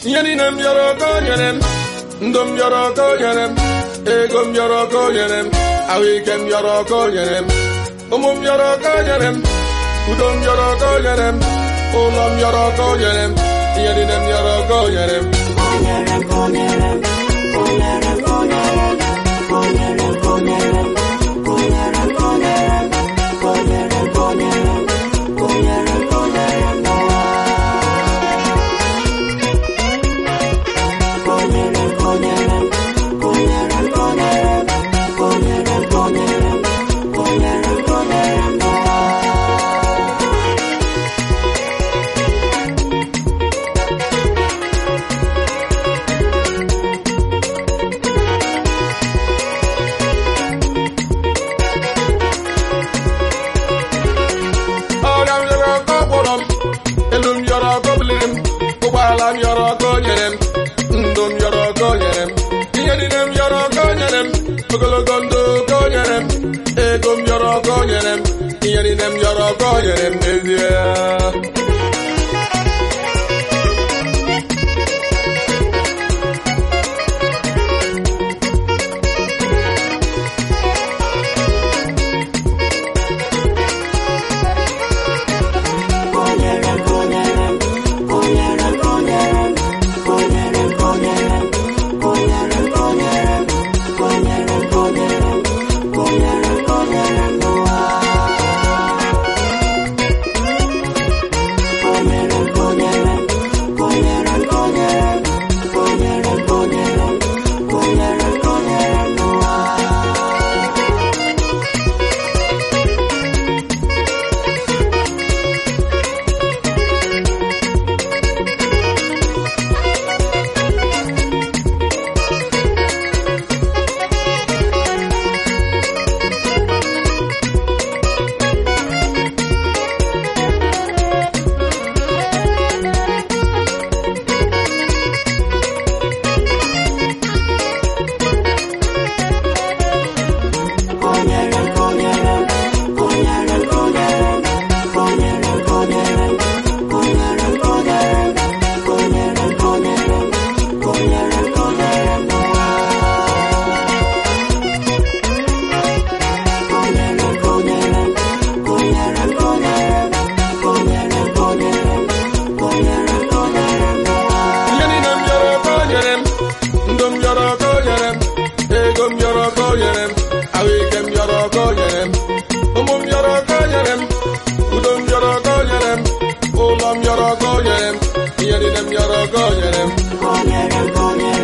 ihe niile m bịara ọka o nyere m ndụ m bịara ọka o nyere m ego m bịara ọka o nyere m ahụike m bịara ọka o nyere m ụmụ m bịara ọka o nyere m udo m bịara ọka o nyere m ụlọ m bịara ọka o nyere m ihe niile m bịara ọka o nyere m ọrịa m yọrọ ọkọ gwọrọ m elu m yọrọ ọkọ biliri m ụgbọala m yọrọ ọkọ nyere m ndụ m yọrọ ọkọ nyere m ihe niile m yọrọ ọkọ nyere m ogologo ndụ ọkọ nyere m ego m yọrọ ọkọ nyere m ihe niile m yọrọ ọkọ nyere m n'ezie ihe niile m yọrọ ọkọ nyere m ndụ m yọrọ ọkọ nyere m ego m yọrọ ọkọ nyere m ahụike m yọrọ ọkọ nyere m ụmụ m yọrọ ọkọ nyere m udo m yọrọ ọkọ nyere m ụlọ m yọrọ ọkọ nyere m ihe niile m yọrọ ọkọ nyere m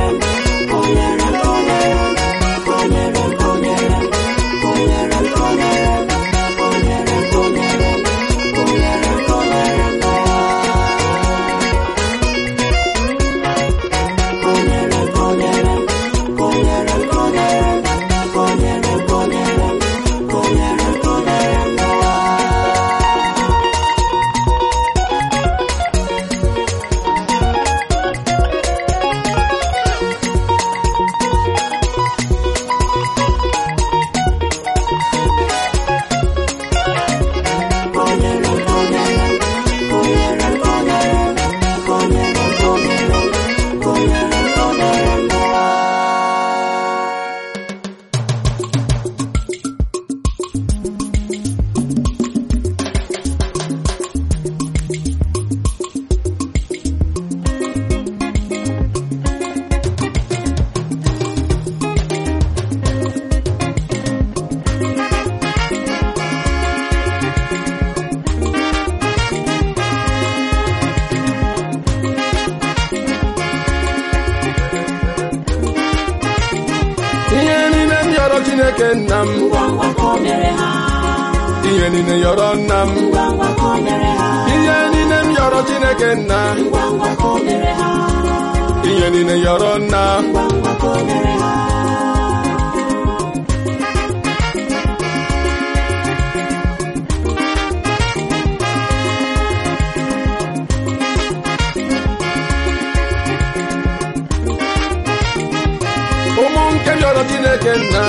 ihe niile m yọrọ chineke nna m ihe niile yọrọ nna m ihe niile m yọrọ chineke nna ihe niile yọrọ nna ụmụ nke yọrọ chineke nna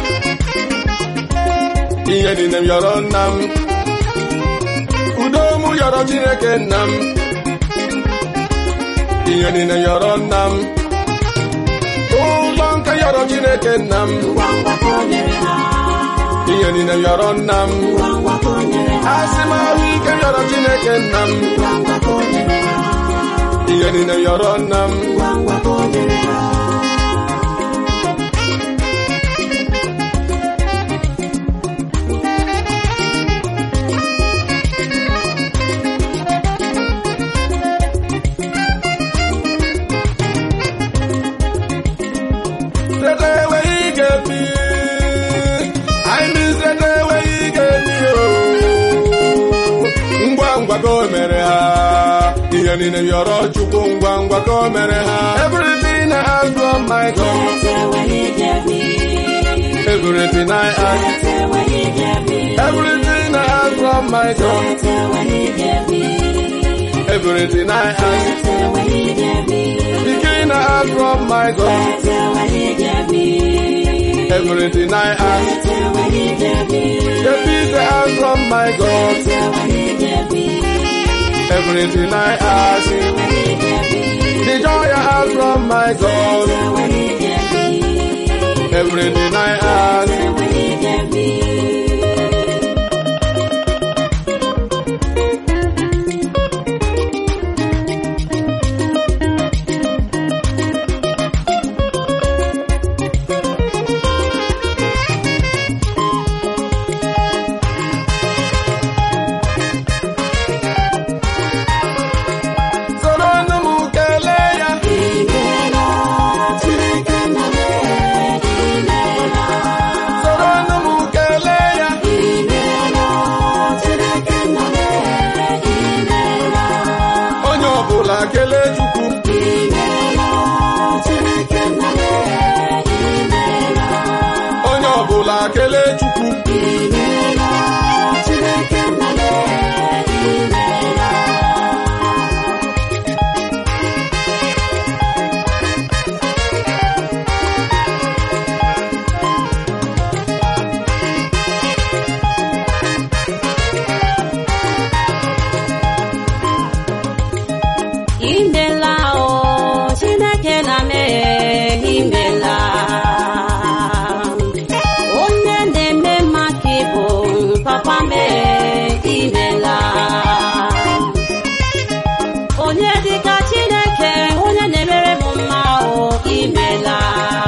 ihe niile m yọrọ nna m udo mụ yọrọ chineke nna m ihe niile yọrọ nna m ụlọ nke yọrọ chineke nna m ngwa ngwa ka o nyere ha ihe niile yọrọ nna m ngwa ngwa ka o nyere ha asị m ahụ ike yọrọ chineke nna m ngwa ngwa ka o nyere ha ihe niile yọrọ nna m ngwa ngwa ka o nyere ha Straight away he get me. I mean straight away he get me. Oh. Ngwa ngwa ka o mere ha. Ihe niile yọrọ Chukwu ngwa ngwa ka o mere ha. Everything I ask from my God. Get away, he get me. Everything I ask. Get away, he get me. Everything I ask from my God. Get away, he get me. Everything I ask. Get away, he get me. The king I ask from my God. Get away, he get me. Everything I ask. Get away, he get me. The peace I ask from my God. Get away, he get me. Everything I ask. Get away, he get me. The joy I ask from my God. Get away, he get me. Everything I ask. Get away, he get me. Soro nụ m kelee ya. Imeela, Chineke nna m, imeela. Soro nụ m kelee ya. Imeela, Chineke nna m, imeela. Onye ọbụla kelee Chukwu. Imeela, Chineke nna m, imeela. Onye ọbụla kelee Chukwu. Imeela, Chineke nna m, imeela. Imela o Chineke na mee imela onye na-eme maka ịbụ papa mee imela onye dịka Chineke onye na-emere m mma o imela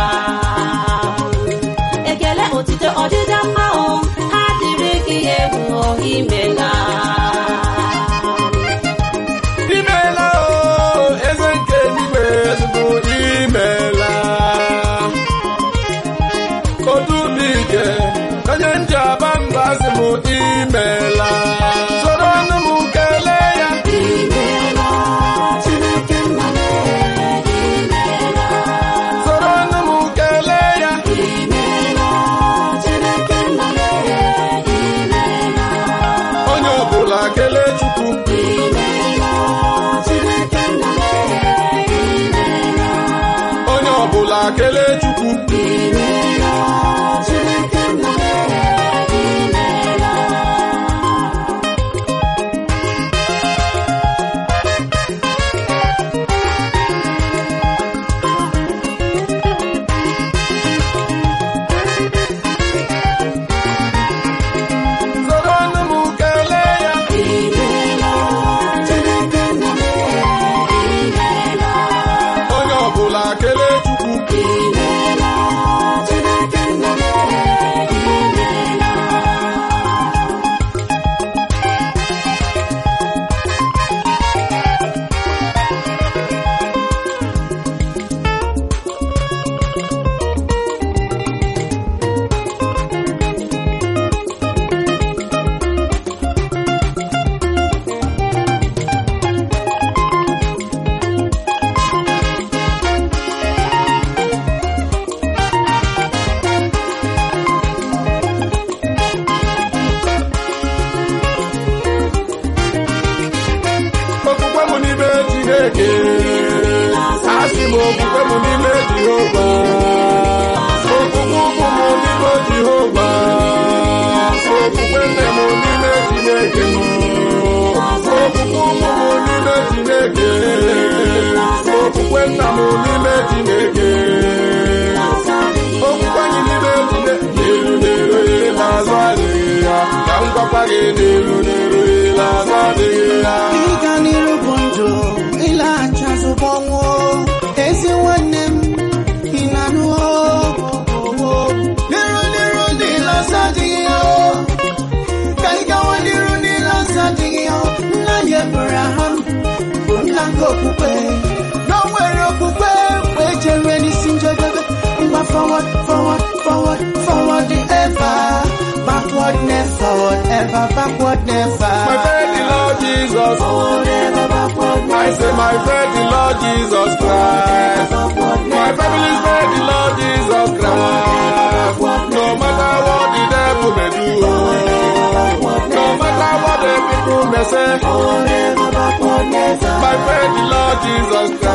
ekele otito ọdịda mma o ha dịrị gị egwu o imela Imeela o, eze nke eluigwe ezigbo imeela. Otu dị ike, onye nji aba mba sị m imeela. Soro nụ m kelee ya. Imeela, Chineke nna m, imeela. Soro nụ m kelee ya. Imeela, Chineke nna m, imeela. Onye ọbụla kelee Chukwu. Imeela, Chineke nna m, imeela. Onye ọbụla kelee Chukwu. Imeela, Chineke nna m, imeela. Soro nụ m kelee ya. Imeela, Chineke nna m, imeela. Onye ọbụla kelee Chukwu. Imeela, Chineke nna m, imeela. Okwukwe m n'ime Chineke. Asị m okwukwe m n'ime Jehova. Okwukwe ụkwụ m n'ime Jehova. Okwukwe nne m n'ime Chineke. Okwukwe ụkwụ m n'ime Chineke. n'iru n'iru ile ọzọ adịghị ya ịga n'iru bụ ndụ ịlaghachi azụ bụ ọnwụ ezi nwanne m ị na-anụ n'iru n'iru ndị lọsọ adịghị ya ka ị gawa n'iru ndị lọsọ adịghị ya nna anyị Abraham bụ nna nke okwukwe na o nwere okwukwe wee jere n'isi njedebe ngwa forward forward forward forward ever backward never ever backward never my friend the Lord Jesus Forward ever backward I say my friend the Lord Jesus Christ my family friend the Lord Jesus Christ no matter what the devil may do no matter what the people may say Forward ever backward never my friend the Lord Jesus Christ